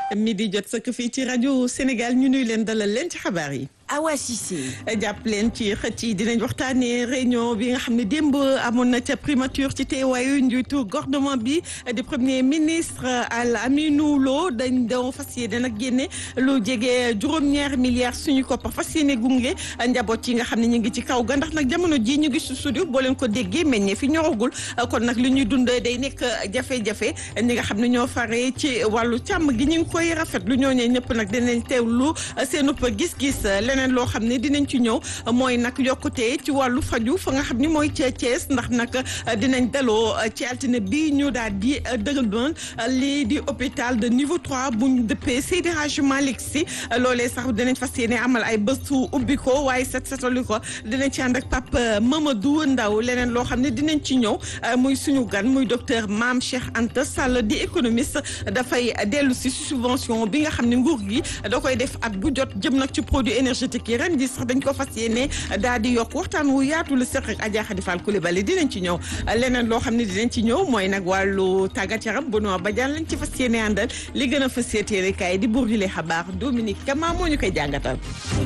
midi jot sëkk fii ci rajo Sénégal ñu nuy leen dalal leen ci xabaar yi. Awa Cissé. jàpp leen ci xët yi dinañ waxtaanee réunion bi nga xam ne démb amoon na ca primature ci teewaayu njiitu gouvernement bi di premier ministre Al Aminou Lo dañ doon fas yéene nag génne lu jege juróom-ñaari milliards suñu koppar fas yéene gunge njaboot yi nga xam ne ñu ngi ci kaw ga ndax nag jamono ji ñu ngi si studio boo leen ko déggee meññee fi ñoragul kon nag li ñuy dund day nekk jafe-jafe ñi nga xam ne ñoo fare ci wàllu càmm gi ñu ngi koy rafetlu ñooñee ñëpp nag dinañ teewlu seen upp gis-gis. leneen loo xam ne dinañ ci ñëw mooy nag yokkute ci wàllu faju fa nga xam ni mooy ca Thiès ndax nag dinañ daloo ci altine bi ñu daal di dëgal doon lii di hôpital de niveau 3 bu ñu dëppee Seydi Hadji Malick Sy loolee sax dinañ fas yéene amal ay bëstu ubbi ko waaye set setali ko dinañ ci ànd ak Pape Mamadou Ndaw leneen loo xam ne dinañ ci ñëw muy suñu gan muy docteur Mame Cheikh Anta Sall di économiste dafay dellu si subvention bi nga xam ne nguur gi da koy def at bu jot jëm nag ci produit énergétique yi ren ji sax dañ ko fas yéene daal di yokk waxtaan wu yaatu la seq ak Adja Khady Fall Coulibaly dinañ ci ñëw leneen loo xam ne dinañ ci ñëw mooy nag wàllu tàggat yaram Benoît Badiane lañ ci fas yéene àndal li gën a fas yéene kaay di buur di lee xabaar Dominique Kama moo ñu koy jàngatal.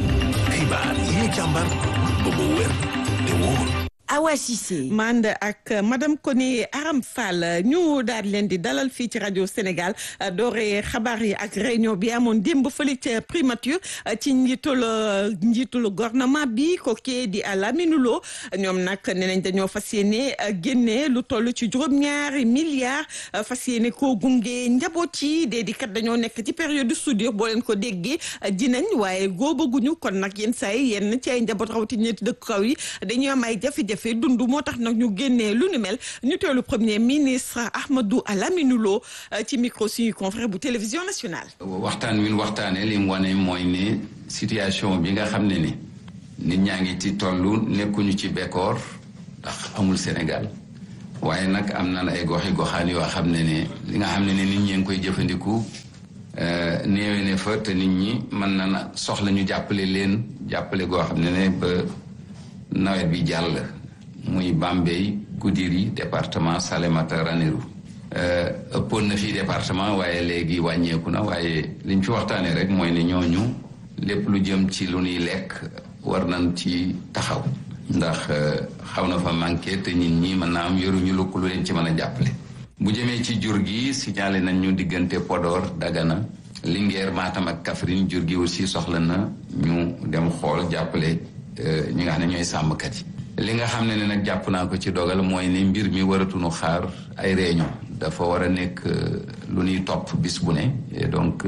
xibaar yi ñu càmbar ba mu wér te wóor. Awa Cissé. mand ak madame Koné Aram Fall ñu daal leen di dalal fii ci rajo Sénégal doore xabaar yi ak réunion bi amoon démb fële ca primature ci njiitul njiitul gouvernement bi kookee di Lamine Lo ñoom nag nee nañ dañoo fas yéene génne lu toll ci juróom-ñaari milliards fas yéene koo gunge njaboot yi dee di kat dañoo nekk ci période soudure boo leen ko déggee dinañ waaye góobaguñu kon nag yenn saa yi yenn ci ay njaboot rawatina ñetti dëkk kaw yi dañuy am ay jafe-jafe fi dund moo tax nag ñu génnee lu ni mel ñu teelu premier ministre Ahmadou Lamine Lo ci micro suñu confrère bu télévision nationale waxtaan wi ñu waxtaanee li mu wane mooy ne situation bi nga xam ne ni nit ñaa ngi ci tollu nekkuñu ci bekkoor ndax amul Sénégal waaye nag am na ay goxi goxaan yoo xam ne ne li nga xam ne ne nit ñee ngi koy jëfandiku néewe ne fa te nit ñi mën na na soxla ñu jàppale leen jàppale goo xam ne ne ba nawet bi jàll muy Bambey Goudiri département Salémata Ranérou ëppoon na fii département waaye léegi wàññeeku na waaye liñ fi waxtaanee rek mooy ne ñooñu lépp lu jëm ci lu ñuy lekk war nañ ci taxaw ndax xaw na fa manqué te nit ñi mën naa am yoruñu lu lu leen ci mën a jàppale. bu jëmee ci jur gi signalé nañ ñu diggante Podor Dagana Linguère Matam ak Kaffrine jur gi aussi soxla na ñu dem xool jàppale ñi nga xam ne ñooy sàmmkat yi. li nga xam ne ne nag jàpp naa ko ci dogal mooy ne mbir mi waratuñu xaar ay réunion dafa war a nekk lu ñuy topp bis bu ne et donc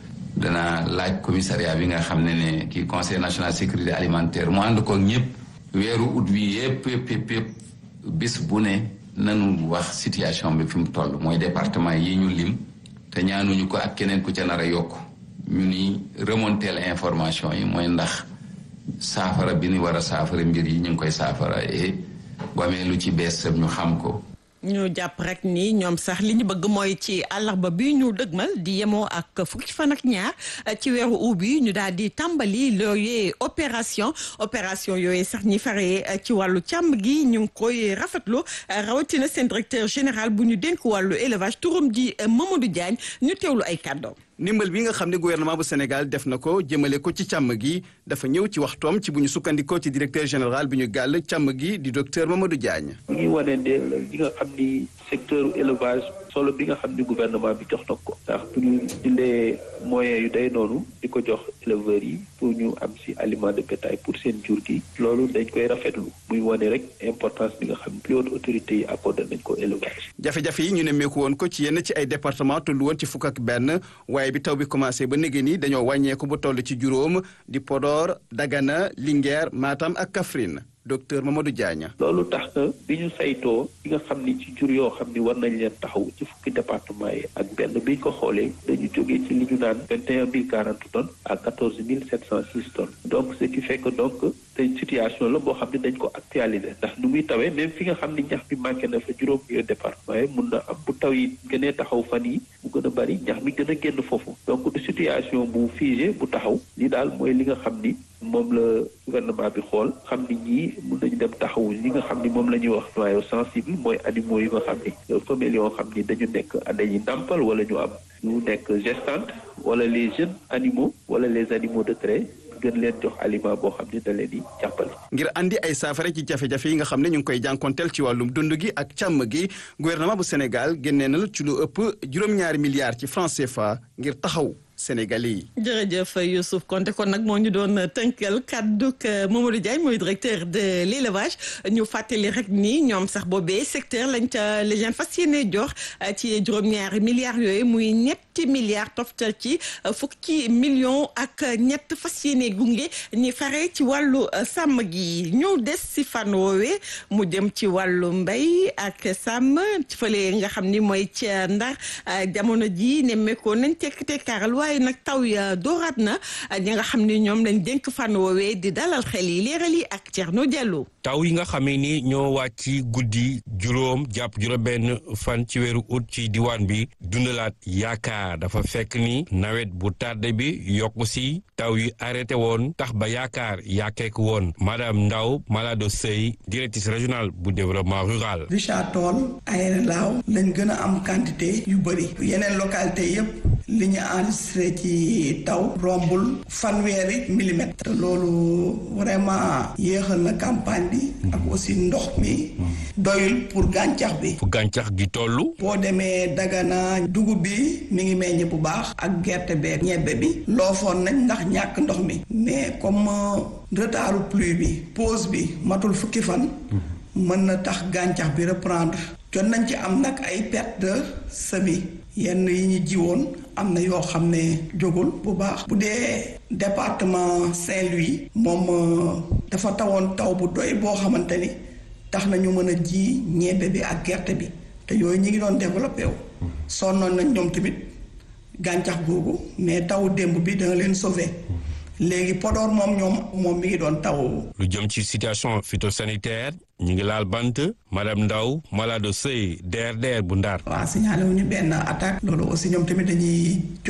dana laaj commissariat bi nga xam ne ne kii conseil national sécurité alimentaire mu ànd ko ñëpp weeru ut wi yëpp yëpp yëpp yëpp bis bu ne nanu wax situation bi fi mu toll mooy département yi ñu lim te ñaanuñu ko ak keneen ku ca nar a yokk ñu ni remonter la information yi mooy ndax saafara bi ñu war a saafara mbir yi ñu ngi koy saafara et bu amee lu ci bees ñu xam ko. ñu jàpp rek ni ñoom sax li ñu bëgg mooy ci àllarba bi ñu dëgmal di yemoo ak fukki fan ak ñaar ci weeru ut bi ñu daal di tàmbali looyee opération opération yooyu sax ñi faree ci wàllu càmm gi ñu ngi koy rafetlu rawatina seen directeur général bu ñu dénk wàllu élevage turam di Mamadou Diagne ñu teewlu ay kàddoom. ndimbal bi nga xam ne gouvernement bu Sénégal def na ko jëmale ko ci càmm gi dafa ñëw ci waxtoom ci bu ñu sukkandikoo ci directeur général bi ñu gàll càmm gi di docteur Mamadou Diagne. mu ngi wane ne li nga xam ni secteur élevage solo bi nga xam ni gouvernement bi jox na ko. ndax bu ñu jëlee moyens yu day noonu di ko jox éleveurs yi pour ñu am si aliment de bétail pour seen jur gi. loolu dañ koy rafetlu muy wane rek importance bi nga xam ni plus haute autorité yi accordé nañ ko élevage. jafe-jafe yi ñu ne meeku woon ko ci yenn ci ay département tollu woon ci fukk ak benn waaye bi taw bi commencé ba néegé ni dañoo wàññeeku ba toll ci juróom di Podor Dagana Linguère Matam ak Kaffrine docteur Mamadou Diagne. loolu tax na bi ñu saytoo bi nga xam ni ci jur yoo xam ni war nañ leen taxaw ci fukki département yi ak benn bi ñu ko xoolee dañu jógee ci li ñu naan vingt et un mille quarante tonnes à quatorze mille sept cent six tonnes donc ce qui fait que donc te situation la boo xam ne dañ ko actualiser ndax nu muy tawee même fi nga xam ne ñax mi manqué na fa juróom yooyu départ waaye mun na am bu taw yi gënee taxaw fan yi mu gën a bari ñax mi gën a génn foofu donc du situation bu figé bu taxaw li daal mooy li nga xam ni moom la gouvernement bi xool xam ni ñii mun nañu dem taxawu li nga xam ni moom la ñuy wax noyau sensible mooy animaux yi nga xam ni femelles yoo xam ni dañu nekk dañuy nàmpal wala ñu am ñu nekk gestante wala les jeunes animaux wala les animaux de trait gën leen jox aliment boo xam ni da leen di jàppale. ngir andi ay saafara ci jafe-jafe yi nga xam ne ñu ngi koy jànkonteel ci wàllum dund gi ak càmm gi gouvernement bu Sénégal génnee na ci lu ëpp juróom-ñaari milliards ci francs CFA ngir taxaw Sénégalais yi. jërëjëf Youssouf Konté kon nag moo ñu doon tënkal kàdduk Mamadou Diagne mooy directeur de l' élevage ñu fàttali rek ni ñoom sax boobee secteur lañ ca leen fas yéene jox ci juróom-ñaari milliards yooyu muy ñetti milliards toftal ci fukki millions ak ñett fas yéene gunge ñi fare ci wàllu sàmm gi ñëw des si fan woowee mu jëm ci wàllu mbay ak sàmm ci fële nga xam ni mooy ca Ndar jamono ji nemmeekoo nañ tekk tekkaaral waaye nag taw ya dooraat na ñi nga xam ni ñoom lañ dénk fan woowee di dalal xel yi leeral yi ak Thierno Diallo. taw yi nga xamee ni ñoo wàcc guddi juróom jàpp juróom-benn fan ci weeru ut ci diwaan bi dundalaat yaakaar dafa fekk ni nawet bu tardé bi yokku si taw yi arrêté woon tax ba yaakaar yaakeek woon madame Ndaw Malado Sey directrice régionale bu développement rural. Richard Toll Aéré Lao lañ gën a am quantité yu bëri yeneen localité yépp li ñu enregistré ci taw rombul fanweeri millimètre te loolu vraiment yéexal na campagne bi ak aussi ndox mi doyul pour gàncax bi fu gàncax gi tollu boo demee Dagana dugub bi mi ngi meññ bu baax ak gerte beeg ñebbe bi loofoon nañ ndax ñàkk ndox mi mais comme retardu pluie bi pause bi matul fukki fan mën na tax gàncax bi reprendre jot nañ ci am nag ay perte de semis yenn yi ñu jiwoon am na yoo xam ne jógul bu baax bu dee département Saint-Louis moom dafa tawoon taw bu doy boo xamante ni tax na ñu mën a ji ñebbe bi ak gerte bi te yooyu ñi ngi doon développé wu sonnoon nañ ñoom tamit gàncax googu mais taw démb bi danga leen sauver léegi Podor moom ñoom moom mi ngi doon taw. lu jëm ci situation phytosanitaire ñu ngi laal bant madame Ndaw Malado Sey DRDR bu Ndar. waaw signalé wu ñu benn attaque. loolu aussi ñoom tamit dañuy.